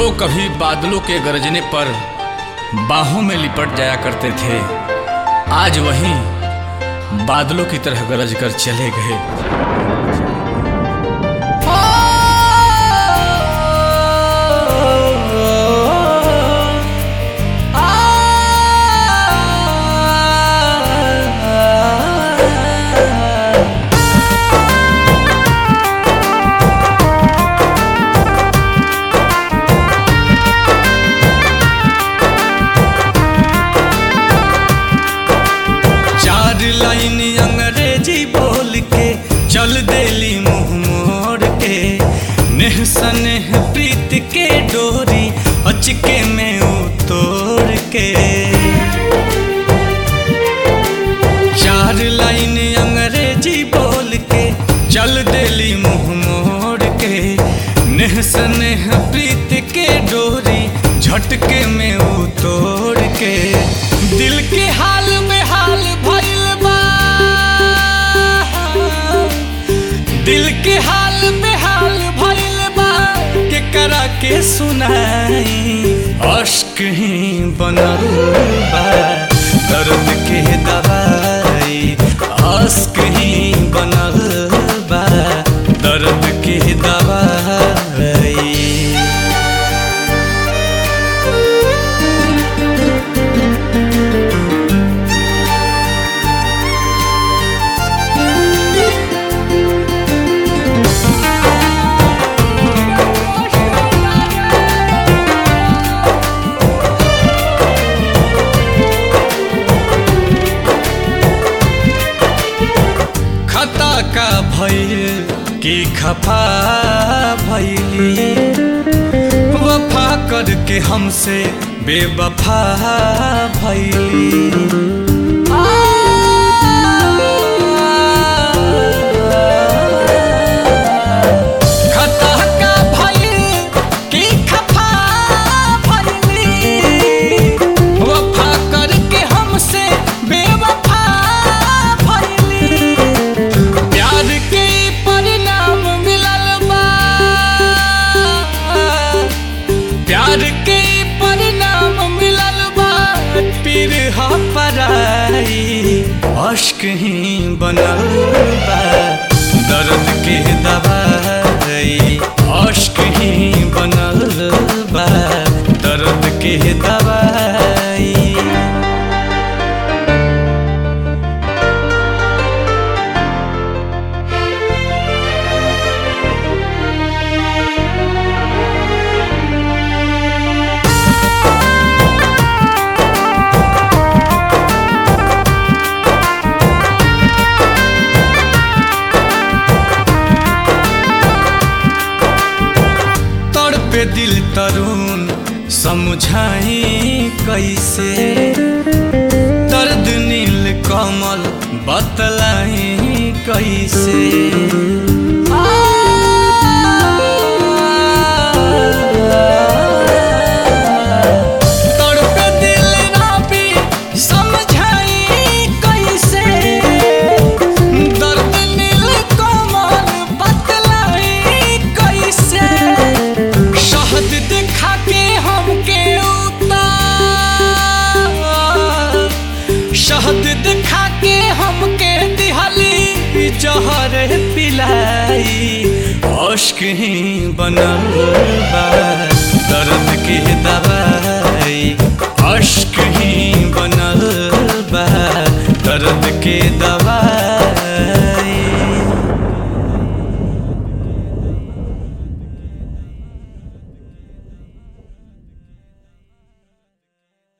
लोग कभी बादलों के गरजने पर बाहों में लिपट जाया करते थे आज वही बादलों की तरह गरज कर चले गए चार लाइन अंग्रेजी बोल के चल देली मुंह मोड़ के नेह सनेह प्रीत के डोरी अचके में उतोड़ के चार लाइन अंग्रेजी बोल के चल देली मुंह मोड़ के नेह सनेह प्रीत के डोरी झटके में उतोड़ के दिल के हाल में हाल भइल बा दिल के हाल में हाल भइल बा के करा के सुनाई अश्क ही बनल बा दर्द के दवाई अश्क ही बनल बा दर्द के दवाई खता का भइल की खफा भइली वफा करके हमसे बेवफा भइली खता का भइल की खफा भइली वफा करके हमसे बेवफा भइली प्यार के परिणाम मिलल बा प्यार के परिणाम मिलल बा पीर ह पराई अश्क ही बनल बा दर्द के दवाई अश्क ही बनल बा दर्द के दवाई तड़पे दिल तरुण समझाई कैसे दर्द नील कमल बतलाई कैसे तड़पे दिल राबी समझाई कैसे दर्द नील कमल बतलाई कैसे शहद दिखा के हमके उतार शहद दिखा के हमके दिहली जहर पिलाई अश्क ही बनल बा दर्द के दवाई अश्क ही बनल बा दर्द के दवाई